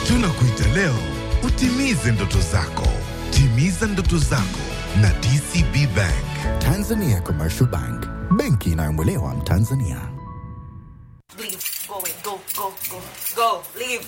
Tunakuita leo utimize ndoto zako. Timiza ndoto zako na DCB Bank. Tanzania Commercial Bank, benki inayomwelewa Mtanzania. Leave. Go away. Go, go, go. Go. Leave.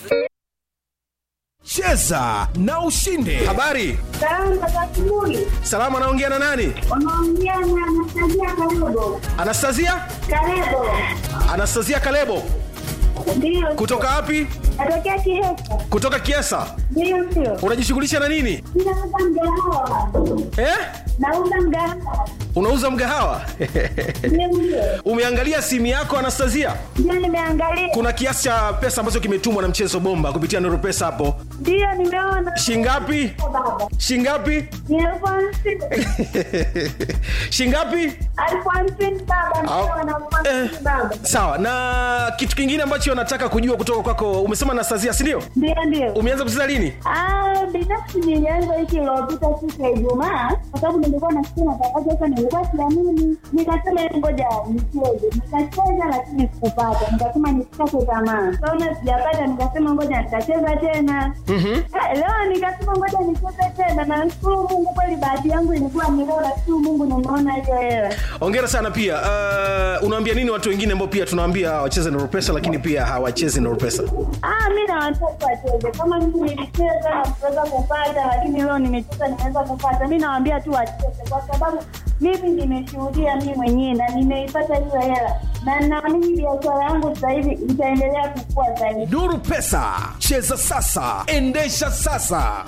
Cheza na ushinde. Habari, Salamu za asubuhi. salama. Anaongea na nani? Unaongea na Anastasia Karibo. Anastasia, Karibo. Anastasia Kalebo Ndio. kutoka wapi? Natokea Kihesa. Kutoka Kiesa. Ndio sio. Unajishughulisha na nini Ninauza mgahawa. eh? Nauza mgahawa. Unauza mgahawa Ndio ndio. Umeangalia simu yako Anastasia? Ndio nimeangalia. Kuna kiasi cha pesa ambacho kimetumwa na mchezo bomba kupitia Nuru Pesa hapo, Ndio nimeona. shingapi? Baba. Shingapi? Ni elfu hamsini. shingapi? Elfu hamsini baba. Au- Nimeona elfu hamsini Eh. baba. Sawa. Na kitu kingine ambacho nataka kujua kutoka kwako, umesema Anastasia, si ndio? Ndio ndio. Umeanza kucheza lini? Ah, binafsi nilianza wiki iliyopita siku ya Ijumaa kwa sababu nilikuwa nasikia matangazo sasa, nilikuwa siamini, nikasema ngoja nicheze, nikacheza lakini sikupata, nikasema nisikate tamaa, kaona sijapata, nikasema ngoja nitacheza tena. Ah, Leo nikasema ngoja nicheze tena, na nashukuru Mungu kweli, bahati yangu ilikuwa ni leo, nashukuru Mungu nimeona hiyo hela. Hongera sana pia. Uh, unawaambia nini watu wengine ambao pia tunawaambia wacheze Nuru Pesa lakini pia hawachezi Nuru Pesa? Ah, mi na watoto wacheze kama mimi nilicheza na kuweza kupata, lakini leo nimecheza nimeweza kupata. Mi nawaambia tu wacheze, kwa sababu mimi nimeshuhudia mi mwenyewe na nimeipata hiyo hela, na naamini biashara yangu sasa hivi itaendelea kukua zaidi. Nuru Pesa, cheza sasa, endesha sasa.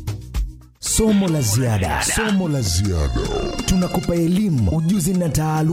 Somo la ziada, somo la ziada. Tunakupa elimu, ujuzi na taaluma